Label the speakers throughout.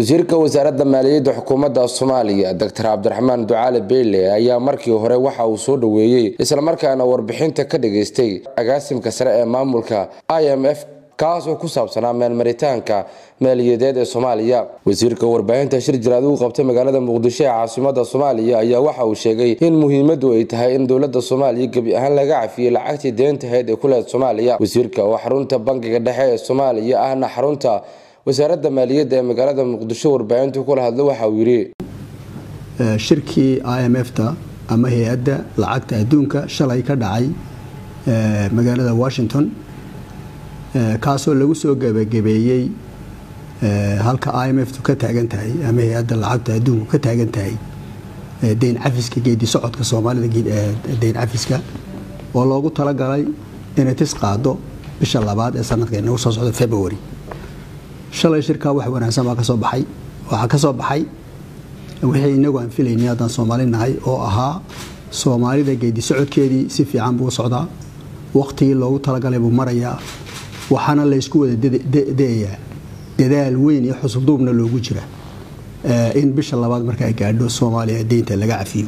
Speaker 1: wasiirka wasaaradda maaliyadda xukuumadda soomaaliya doctor cabdiraxmaan ducaale beyle ayaa markii hore waxa uu soo dhoweeyey islamarkaana warbixinta ka dhageystay agaasimka sare ee maamulka i m f kaas oo ku saabsanaa meelmaritaanka maaliyadeed ee soomaaliya wasiirka warbaahinta shir jiraad uu qabtay magaalada muqdisho ee caasimada soomaaliya ayaa waxa uu sheegay in muhiimadu ay tahay in dowlada soomaaliya gebi ahaan laga cafiyey lacagtii deentahayd ee kuleed soomaaliya wasiirka oo xarunta bankiga dhexe ee soomaaliya ahna xarunta wasaaradda maaliyadda ee magaalada muqdisho warbaahintu kula hadlo waxa uu yidhi
Speaker 2: shirkii i m f-ta ama hay-adda lacagta adduunka shalay ka dhacay magaalada washington kaasoo lagu soo gebagabeeyey halka i m f-tu ka taagan tahay ama hay-adda lacagta adduunku ka taagan tahay deyn cafiska geedi socodka soomaalida deyn cafiska oo loogu talagalay inay tis qaado bisha labaad ee sanadka inagu soo socda february shalay shirkaa wax wanaagsan baa kasoo baxay waxaa ka soo baxay wixii inagu aan filaynay haddaan soomaali nahay oo ahaa soomaalida geedi socodkeedii si fiican buu socdaa waqtigii loogu talagalay buu marayaa waxaana laysku wada dayayaa dadaal weyn iyo xusubduubna loogu jira in bisha labaad marka ay gaadho soomaaliya deynta laga cafiyo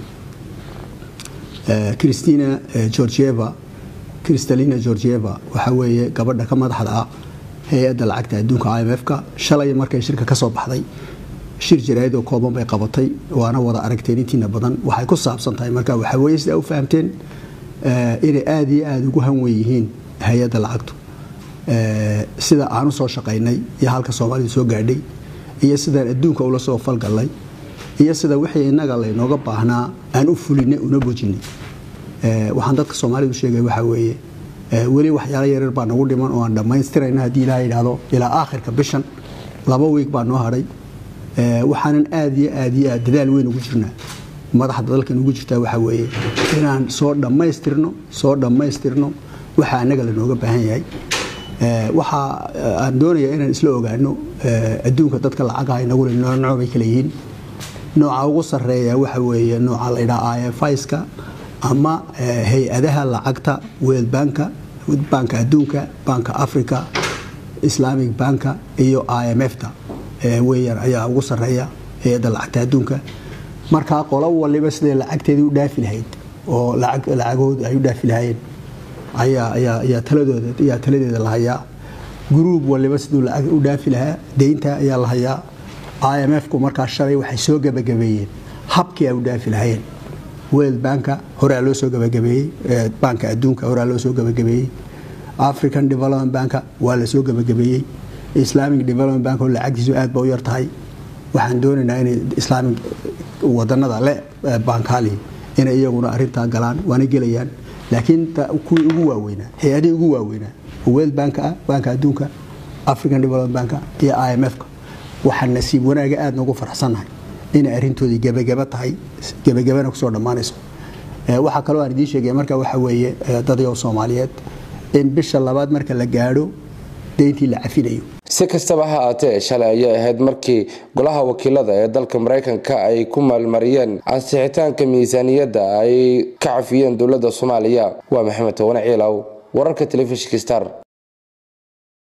Speaker 2: christina georgieva kristalina georgieva waxaa weeye gabadha ka madaxda ah hay-adda lacagta adduunka i m f-ka shalay markay shirka ka soo baxday shir jaraa'id oo kooban bay qabatay waana wada aragteen intiina badan waxay ku saabsan tahay marka waxaa weye sidaa u fahamteen inay aada iyo aada ugu hanwen yihiin hay-adda lacagtu sida aan u soo shaqaynay iyo halka soomaalidu soo gaadhay iyo sidaan adduunka ula soo falgallay iyo sida wixii innaga laynooga baahnaa aan u fulinay una bojinay waxaan dadka soomaalidu sheegay waxaa weeye weli waxyaalo yaryar baa nagu dhiman oo aan dhammaystirayna haddii ilaha yidhaahdo ilaa aakhirka bishan laba wiig baa noo hadhay waxaanan aada iyo aad iyo aad dadaal weyn ugu jirnaa madaxda dalkan ugu jirtaa waxaa weeye inaan soo dhammaystirno soo dhammaystirno waxaa annaga lanooga baahan yahay waxa aan doonaya inaan isla ogaano adduunka dadka lacagaha inagule nooc bay kala yihiin nooca ugu sarreeya waxa weeye nooca la ydhaha ifska ama hay-adaha lacagta world banka banka adduunka banka africa islamic banka iyo i m f-ta weyaan ayaa ugu sareeya hay-adda lacagta adduunka markaa qolo waliba siday lacagteedii u dhaafi lahayd oo lacagood ay u dhaafi lahaayeen ayaa taladeeda la hayaa gruub waliba siduu lacag u dhaafi lahaa deynta ayaa la hayaa i m f-ku markaa shalay waxay soo gebagabeeyeen habkii ay u dhaafi lahaayeen world banka horea loo soo gebagabeeyey banka adduunka horea loo soo gebagabeeyey african development banka waa la soo gebagabeeyey islamic development bank oo lacagtiisu aad ba u yar tahay waxaan doonaynaa inay islaamic wadanada le bankali inay iyaguna arintaa galaan waana gelayaan laakiin kuwii ugu waaweynaa hay-adihii ugu waaweynaa world bank ah banka adduunka african development banka iyo i m f-ka waxaan nasiib wanaaga aada noogu faraxsannahay inay arintoodii gebagaba tahay gebagabana kusoo dhammaanayso waxaa kaloo aan idiin sheegaya marka waxa weeye dadyow soomaaliyeed in bisha labaad marka la gaadho deyntii la cafinayo
Speaker 1: si kastaba ha aatee shalay ayay ahayd markii golaha wakiilada ee dalka maraykanka ay ku maalmariyeen ansixitaanka miisaaniyadda ay ka cafiyeen dowladda soomaaliya waa maxamed towane ciilaw wararka telefishinka star